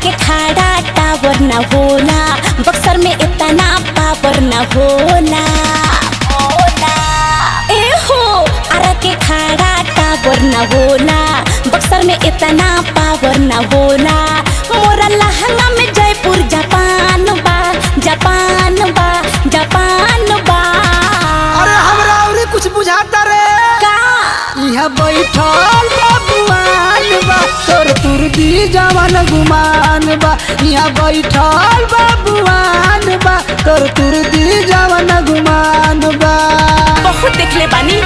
के खाड़ा टावर न होला बक्सर में इतना पावर न होला होला ए हो आरा के खाड़ा टावर न होला बक्सर में इतना पावर न होला मोरा लहंगा में जयपुर जापान बा जापान बा जापान बा अरे हमरा अउरी कुछ बुझाता रे का यहाँ बैठल बबुआन बा तोर तुरदी जवन गुमान बा यहाँ बैठल बबुआन बा तोर तुरदी जवन गुमान बा बहुत देखले बानी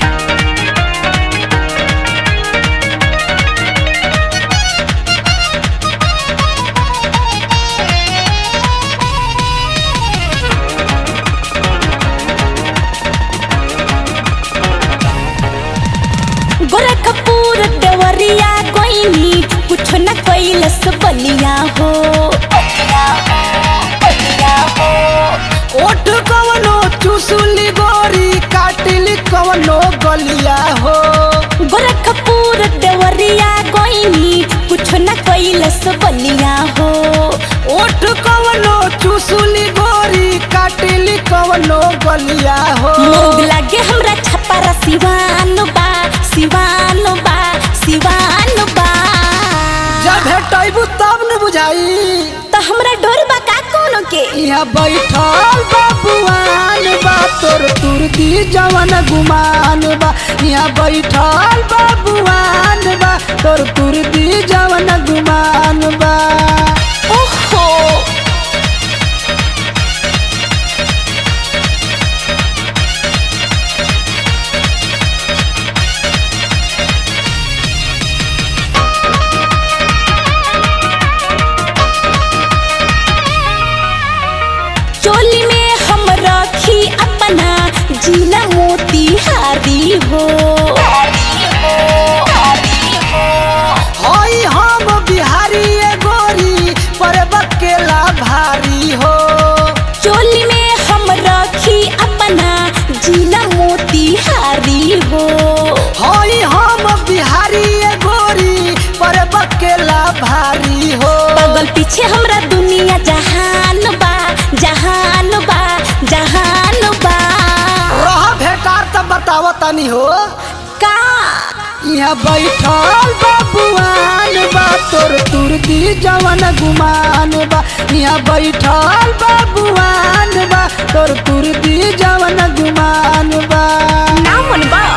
गोरखपुर देवरिया कोइनी कुछ न कैलस बलिया हो ओठ कवनो चुसुली गोरी काटिली कवनो गलिया हो गोरखपुर देवरिया कोइनी कुछ न कैलस बलिया हो ओठ कवनो चुसुली गोरी काटिली कवनो गलिया हो लोग लागे हमरा छपारा सिवान बा सिवान बा सिवान बा जब भेटैबू तब न बुझाई तो हमरा डोर बा का कोनो के यहाँ बैठल बबुआन बा तोर तुरदी जवन गुमान बा यहाँ बैठल बबुआन बा तोर तुरदी जवन गुमान बा ओहो चोली में हम रखी अपना जिला मोतिहारी हो हई हम बिहारी ए गोरी पर बकेला भारी हो चोली में हम रखी अपना जिला मोतिहारी हो हई हम बिहारी ए गोरी पर बकेला भारी हो बगल पीछे हमरा दुनिया जहान बा जहान बा जहान बा रह भेटार तब बताव तनी हो का यहाँ बैठल बबुआन बा तोर तुरदी जवन गुमान बा यहाँ बैठल बबुआन बा तोर तुरदी जवन गुमान बा ना मन बा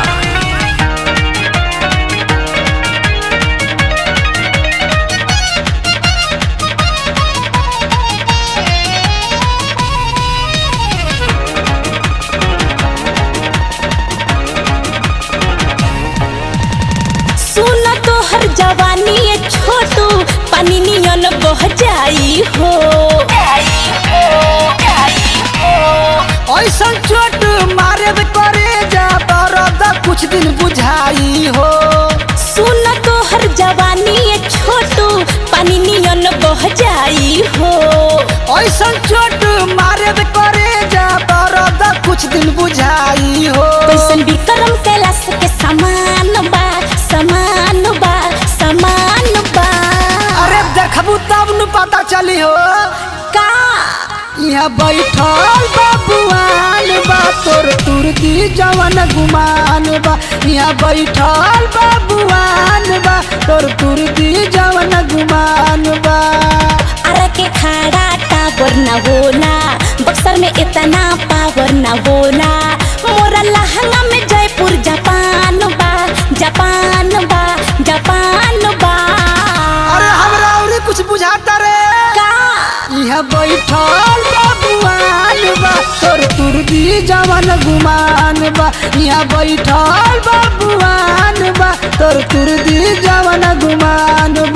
सुन तो हर जवानी ये छोटू पानी नियन बह जाई हो ऐसन चोट मारे करे जा दर्द कुछ दिन बुझाई हो सुन तो हर जवानी ये छोटू पानी नियन बह जाई हो ऐसन चोट मारे करे जा दर्द कुछ दिन बुझाई हो कैसन विक्रम कैलाश के समान बा समान बा समान बा अरे देखबू तब न पता चली हो का यहाँ बैठल बबुआन बा तोर तुरदी जवन गुमान बा यहाँ बैठल बबुआन बा तोर तुरदी जवन गुमान बा अरे के खाड़ा टावर न होला बक्सर में इतना पावर न होला मोरा लहंगा में जयपुर जापान बा जापान बा जापान बा अरे हमरा अउरी कुछ बुझाता रे का यहाँ बैठल बबुआन बा तोर तुरदी जवन गुमान बा यहाँ बैठल बबुआन बा तोर तुरदी जवन गुमान